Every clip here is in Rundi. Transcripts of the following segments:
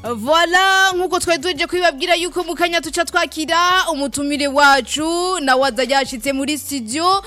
Voila nkuko twari tuje kwibabwira yuko mu kanya tuca twakira umutumire wacu na waza yashitse muri studio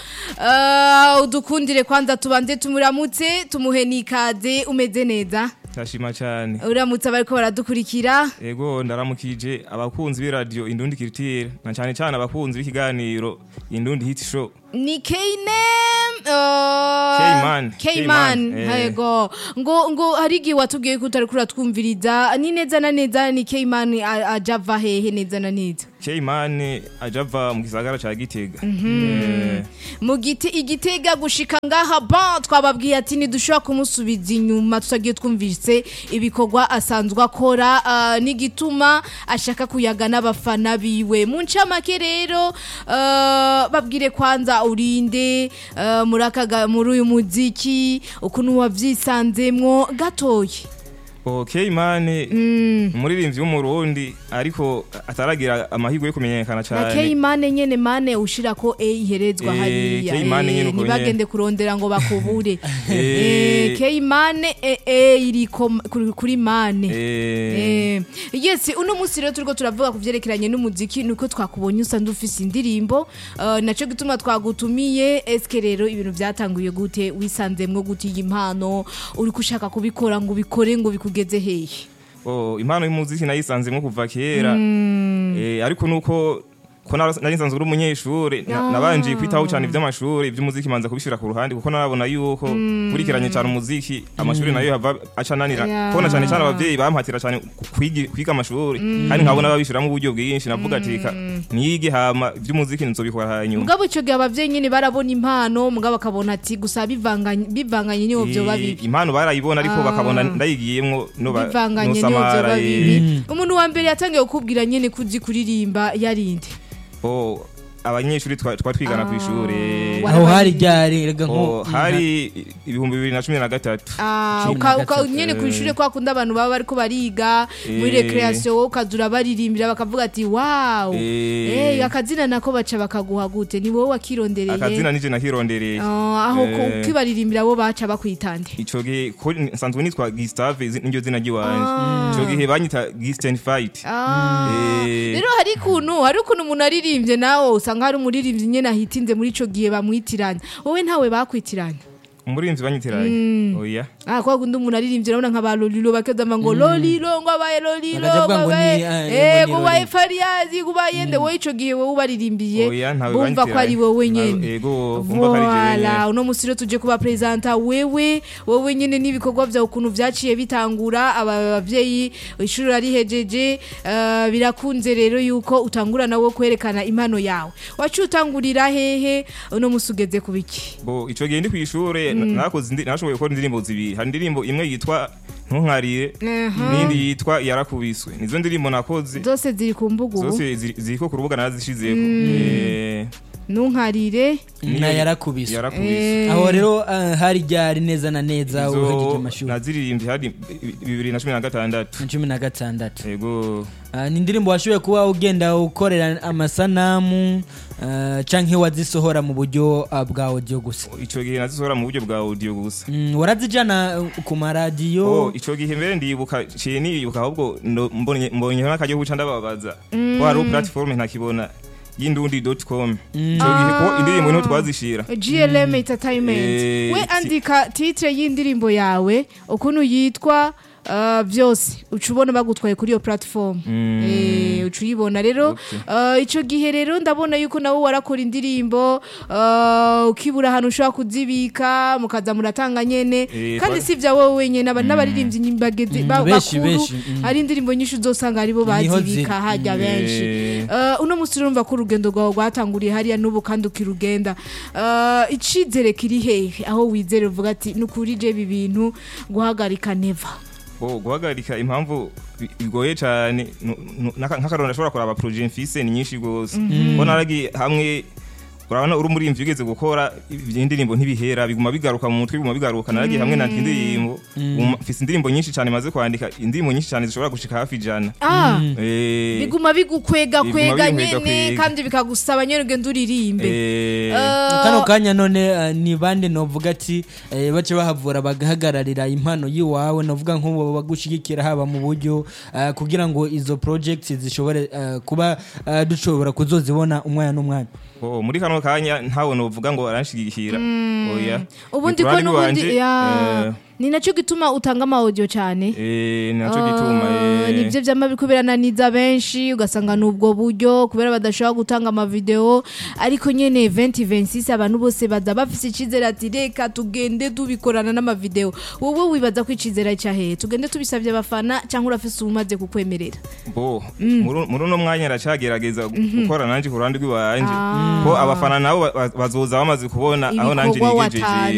uh, udukundire kwanza tubanze tumuramutse tumuhe nikaze umeze neza Tashima cyane. uramutse abariko baradukurikira Ego ndaramukije abakunzi b'iradio Indundi Culture na cyane cyane abakunzi b'ikiganiro Indundi Hit Show. ni K-name uh, K-Man. K-Man K-Man, eh. yego ngo ngo hari igihe watubwiye ko utari kuratwumviriza ni neza na neza ni K-Man a- aja ava hehe neza na neza K-Man ajava mu gisagara ca Gitega. Eh, mu giti igitega gushika ngaha ba twababwiye ati ntidushobora kumusubiza inyuma tutagiye twumvise ibikorwa asanzwe akora ah, n'igituma ashaka kuyaga n'abafana biwe mu ncamake rero ah, babwire kwanza urinde ah, muri aka ga- muri uyu muziki ukuntu wavyisanzemwo gatoye Oh, K-Man umuririmbyi w'umurundi ariko ataragira amahirwe yo kumenyekana na cyane. K-Mane nyene mane ushira ko A iherezwa Eh, hariya K-Mane nyene Eh, uko ntibagende kurondera ngo bakubure Eh. Eh, K-Mane eh, eh, iri ko- kuri- kuri mane Eh, Eh, yes uno munsi rero turiko turavuga ku vyerekeranye n'umuziki nuko twakubonye usanzwe ufise indirimbo uh, naco gituma twagutumiye eske rero ibintu vyatanguye gute wisanzemwo gute iyi mpano uriko ushaka kubikora ngo ubikore ngo bikugeze hehe oh, impano y'umuziki nayisanzemo kuva kera. Eh, ariko nuko ko nara- nari nsanzwe uri umunyeshuri na- Ah. nabanje kwitaho cyane iby'amashuri iby'umuziki manza kubishyira ku ruhande kuko narabona yuko kurikiranye cyane umuziki amashuri nayo yava aca ananira Yeah. kubona cyane cyane ababyeyi bampatira cyane kwigi- kwiga amashuri kandi nkabona babishyiramo uburyo bwinshi navuga ati "Ka- niyige hama iby'umuziki nzobikora hanyuma mugabo ico gihe abavyeyi nyene barabona impano mugabo akabona ati gusa bivanganye bivanganye niho vyoba Eh, bibi impano barayibona ariko Ah. bakabona ndayigiyemwo no ba- bivanganye niho nosamara, vyoba eh. bibi umuntu wa mbere yatangiye kukubwira nyene kuzi kuririmba yarinde Oh, abanyeshuri twa twa twigana ku ishuri Wa- aho hari ryari rega Oh, nko hari ibihumbi bibiri na cumi na gatatu Ah, Cumi uka- na uka- gatatu. nyene kw'ishure kwa kundi abantu baba bariko bariga muri Eh. recreation wowe ukazura baririmbira bakavuga ati wow Eh. Eh, akazina nako baca bakaguha gute ni wowe wakirondereye akazina nije nakirondereye Ah, aho ku- Eh. ukibaririmbira bo baca bakwitande ico gihe ko nsanzwe nitwa Gustave izi- niryo zina ry'iwanje ico gihe banyita Gisten Fight Ah. Eh. rero hari kuntu hari ukuntu umuntu aririmbye nawe usanga hari umuririmbyi nyene ahitinze muri ico gihe bamwitiranya wowe ntawe bakwitiranya umurinzi banyitiranye oya Ah, kwa kundi umuntu aririmbye urabona nka ba Lolilo bakezama ngo Lolilo ngo abaye Lolilo Bakaja bavuga ngo abaye ni, ah, eh ngo ni kubaye Lolilo. Fariyazi kubaye nde wowe ico gihe wowe ubaririmbiye oya ntawe bumva ko ari wowe banyitiranye. nyene ego bumva ko ari jewe Voila, nyene uno musi rero tuje kuba presenta wewe wowe nyene n'ibikorwa vyawe ukuntu vyaciye bitangura aba bavyeyi ishuri arihejeje uh, birakunze rero yuko utangura nawe kwerekana impano yawe wacu utangurira hehe uno musi ugeze kubiki bo ico gihe ndi kw'ishure na- nakoze indi- nashoboye gukora indirimbo zibiri hari indirimbo imwe yitwa ntunkarire n'indi yitwa yarakubiswe nizo ndirimbo nakoze zose ziri ku mbuga ubu zose ziri- ziriko ku rubuga narazishizeko Eh, ntunkarire niyo na yarakubiswe yarakubiswe Eh, aho rero ah, hari ryari neza na neza uhejeje izo amashuri naziririmbye hari bibiri na cumi na gatandatu na cumi na gatandatu ego Ah, ni indirimbo washoboye kuba ugenda ukorera amasanamu ah, canke wazisohora mu buryo ah, bwa audio gusa ico gihe nazisohora mu buryo bwa audio gusa Mm, warazijana uh, ku Oh, maradiyo ico gihe mbere ndibuka ciye nibuka ahubwo ndo- mbonye mbonye n'akaryo guca ndababaza ko hari platform ntakibona y'indundi.com ico gihe ko indirimbo niho twazishira GLM Entertainment Eh, we si- andika titre y'indirimbo yawe ukuntu yitwa uh, byose uca ubona bagutwaye kuri iyo platform Mm. eh uca uyibona rero uh, ico gihe rero ndabona yuko nawe warakora indirimbo uh, ukibura ahantu ushobora kuzibika mukaza muratanga nyene Eh, kandi twa- si vya wowe wenyene aba n'abaririmbyi ny'imbagezi ba- benshi, bakuru benshi, mm. hari indirimbo nyinshi uzosanga aribo Niho bazibika ziri. harya benshi Eh, Uh, uno musi urumva ko urugendo rwawe rwatanguriye hariya n'ubu kandi ukirugenda uh, icizere kiri hehe aho wizere uvuga ati nukuri je ibi bintu guhagarika neva oh, guhagarika impamvu bi- bigoye cyane nu- nu- n'aka- nk'akaroro ndashobora kuraba projet mfise ni nyinshi gose ko naragiye hamwe urabona uri umurimvyi ugeze gukora indirimbo ntibihera biguma bigaruka mu mutwe biguma bigaruka naragiye hamwe nandika indirimbo um, mfise indirimbo nyinshi cyane maze kwandika indirimbo nyinshi cyane zishobora gushika hafi ijana ah Eh, biguma bigukwega Biguma kwega binkwega nyene kwega. kandi bikagusaba nyene ugenda uririmbe eh, Eh, kano kanya none eh, ni bande novuga ati eh, bace bahavura bagahagararira impano yiwawe novuga nk'ubu bagushigikira haba mu buryo eh, kugira ngo izo projects zishobore eh, kuba eh, dushobora kuzozibona umwanya n'umwanya oh, muri kano kanya ntawe novuga ngo aranshigikira oya ubundi Ni ko kurani n'ubundi rwanje, ya eh, ni nacyo gituma utanga ama audio cyane eh, ni naco gituma Ah, eh. nibyo byama biriko birananiza benshi ugasanga ni ubwo buryo kubera badashobora gutanga amavideo ariko nyene 2026 abantu bose baza bafise icizere ati reka tugende tubikorana n'amavideo wowe wibaza ko icizere cyahe tugende tubisabye abafana cyangwa urafise umaze kukwemerera bo muri muri uno mwanya aracagerageza gukora nanje ku ruhande rw'iwanje ko abafana nabo ba- ba- bazoza bamaze kubona aho nanje Ibikorwa nigejeje